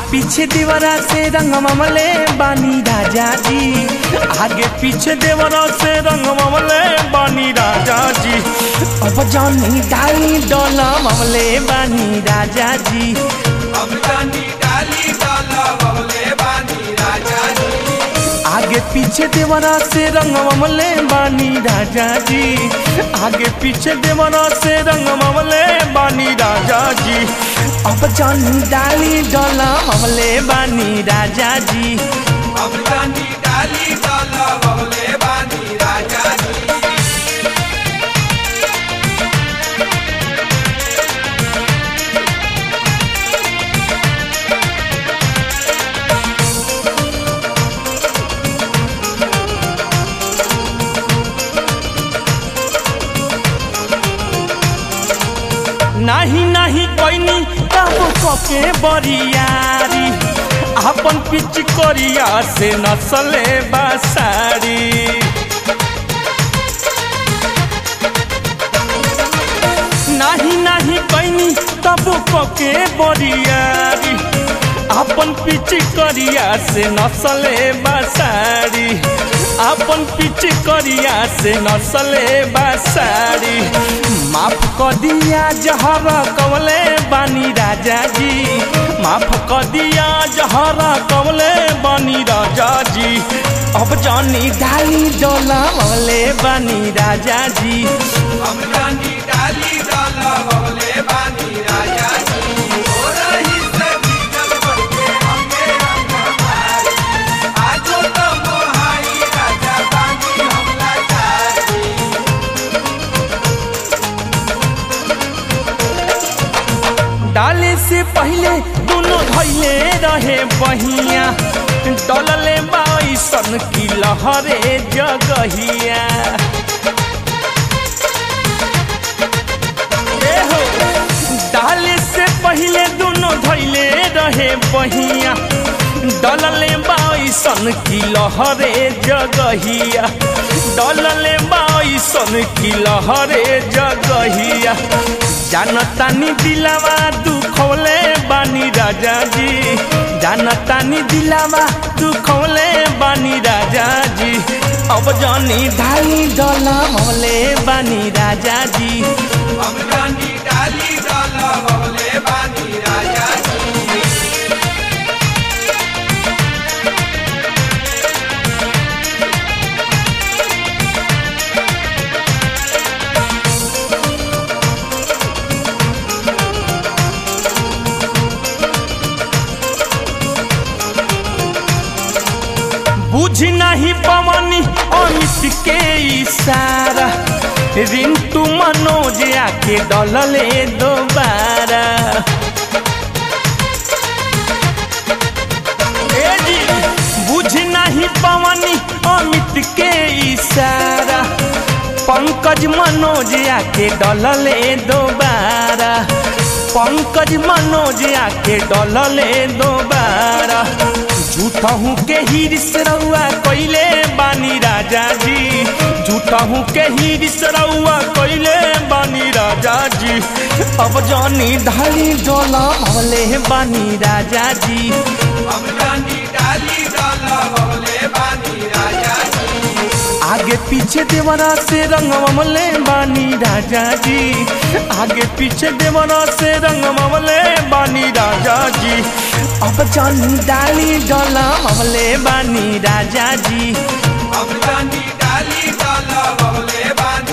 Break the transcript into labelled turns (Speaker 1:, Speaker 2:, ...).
Speaker 1: पीछे देवरा से रंग ममले बानी राजा जी आगे पीछे देवरा से रंग ममले बानी राजा जी अब जानी डाली डोला ममले बानी राजा जी
Speaker 2: अब जानी डाली डाला बबले बानी राजा जी
Speaker 1: आगे पीछे देवरा से रंग ममले बानी राजा जी आगे पीछे देवरा से रंग ममले बानी राजा जी अब जानी डाली डोला ममले बानी राजा जी
Speaker 2: अब जानी डाली डाला बबले बानी राजा जी
Speaker 1: नाही नाही कोइनी तब कके बरियारी अपन पिच करिया से नसले बासारी नाही नाही कोइनी तब कके बरियारी अपन पिच करिया से नसले बासारी अपन पिच करिया से नसले बासारी माफ क दिया जहर कवले बानी राजा जी माफ क दिया जहर कवले बानी राजा जी अब जानी डाली डोला मवले बानी राजा जी
Speaker 2: अब जानी डाली डाला बबले बानी राजा जी हो रही से भीगल बढ़के हमके रंग हमारे आजो तो मोहाई राजा बानी हमला चारी
Speaker 1: डाले से पहले दोनों धैले रहे बहिया डलले बाईसन की लहरे जगहिया ए हो, डाले से पहले दोनों धैले रहे बहिया डलले बाईसन की लहरे जगहिया डलले बाईसन की लहरे जगहिया जानतानी दिलावा दुखौले बानी राजा जी जानतानी दिलावा दुखौले बानी राजा जी अब जानी ढाई डला मौले बानी राजा जी
Speaker 2: अब जानी डाली डाला बबले बानी राजा जी
Speaker 1: बुझ नहीं पवनी अमित के इशारा रिंटू मनोज आके डलले दोबारा ए जी, बुझ नहीं पवनी अमित के इशारा पंकज मनोज आके डलले दोबारा पंकज मनोज आके डलले दोबारा झूठा हूँ के हिरिस रउआ कैले बानी राजा जी झूठा हूँ के हिरिस रउआ कैले बानी राजा जी अब जानी ढाली डोला भले बानी राजा जी
Speaker 2: अब जानी डाली डाला बबले बानी राजा जी
Speaker 1: आगे पीछे देवरा से रंग ममले बानी राजा जी आगे पीछे देवरा से रंग ममले बानी राजा जी अब जानी डाली डोला ममले बानी राजा जी
Speaker 2: अब जानी डाली डाला बबले बानी